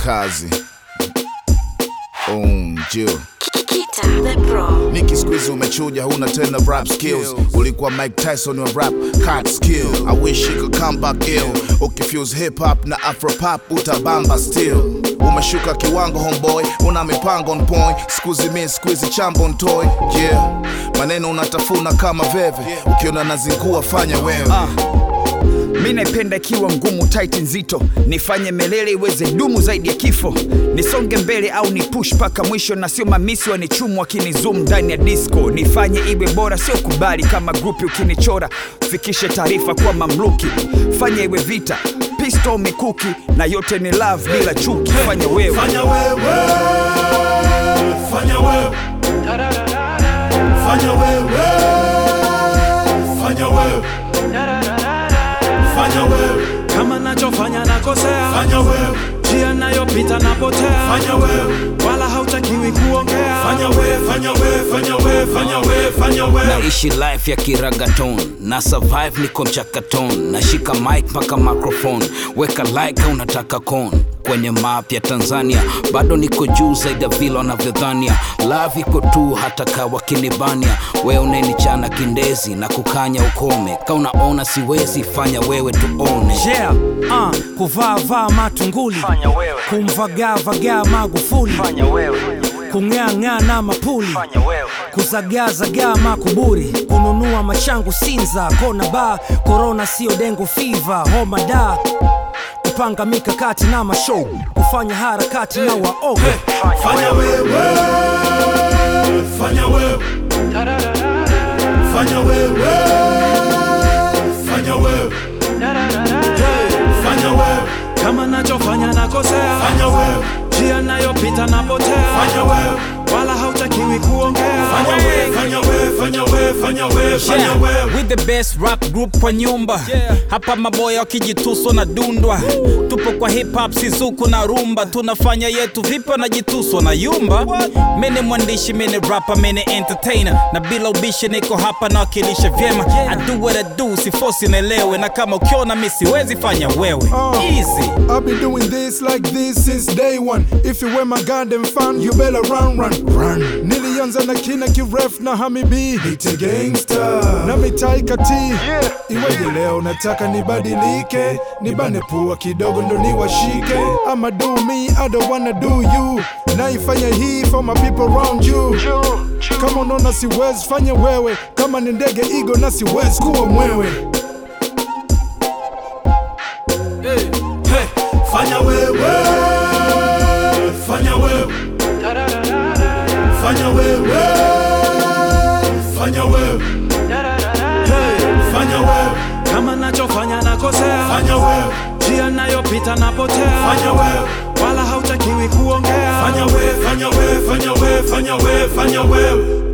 kazi unjo Kita the Pro. Niki squeeze umechuja, huna tena rap skills. Ulikuwa Mike Tyson wa rap cut skill. I wish you could come back ill. Ukifuse hip hop na afro pop utabamba still. Umeshuka kiwango homeboy, una mipango on point. Squeeze me squeeze chambo toy. Yeah, maneno unatafuna kama veve. Ukiona nazingua fanya wewe. mi naipenda ikiwa ngumu tight nzito nifanye melele iweze dumu zaidi ya kifo nisonge mbele au ni push mpaka mwisho na sio mamisi wanichumu wakinizum ndani ya disco nifanye iwe bora sio kubali kama grupi ukinichora fikishe taarifa kwa mamluki fanya iwe vita pisto mikuki na yote ni love bila chuki fanya wewe Fanya wewe, fanya wewe, fanya wewe, fanya wewe, fanya wewe, kama nachofanya nakosea fanya wewe, njia nayopita napotea fanya wewe, wala hautakiwi kuongea fanya wewe, fanya wewe, fanya wewe, fanya wewe, fanya wewe. naishi life ya kiragaton na survive niko mchakaton nashika mic mpaka microphone weka like au unataka con kwenye map ya tanzania bado niko juu zaidi ya vile wanavyodhania love iko tu hata kawa kinibania wewe unenichana kindezi na kukanya ukome ka unaona siwezi fanya wewe tuone yeah, uh, kuvaa vaa matunguli kumvagaa vagaa magufuli kung'aang'aa na mapuli kuzagaazagaa makuburi kununua machangu sinza kona ba korona sio dengo fiva homa da kupanga mikakati na mashow kufanya harakati na waoga Fanya wewe, fanya wewe, fanya wewe, fanya wewe, fanya wewe, kama nachofanya nakosea fanya wewe, njia nayopita napotea fanya wewe, wala hautakiwi kuongea fanya wewe, fanya wewe, fanya wewe, fanya wewe, fanya Yeah, wewe. with the best rap group kwa nyumba hapa maboya wakijituswa na dundwa tupo kwa hip hop sizuku na rumba tunafanya yetu vipi wanajituswa na yumba mene mwandishi mene rapa mene entertainer na bila ubishi niko hapa nawakilisha vyema I do what I do sifosi nelewe na kama ukiona mi siwezi fanya wewe easy I've been doing this like this since day one. If you were my goddamn fan, you better run, run, run. Nilianza na kina kiref na hamibi Nite gangster na mitaika T yeah. Iweje leo nataka nibadilike, nibane pua kidogo ndo niwashike. I'ma do me, I don't wanna do you. Naifanya hii for my people around you. Kama unaona siwezi fanya wewe, kama ni ndege igo na siwezi kuwa mwewe. Fanya wewe, fanya wewe, fanya wewe, fanya wewe, fanya wewe, kama nachofanya nakosea fanya wewe, njia nayopita napotea fanya wewe, wala hautakiwi kuongea fanya wewe, fanya wewe, fanya wewe, fanya wewe, fanya wewe.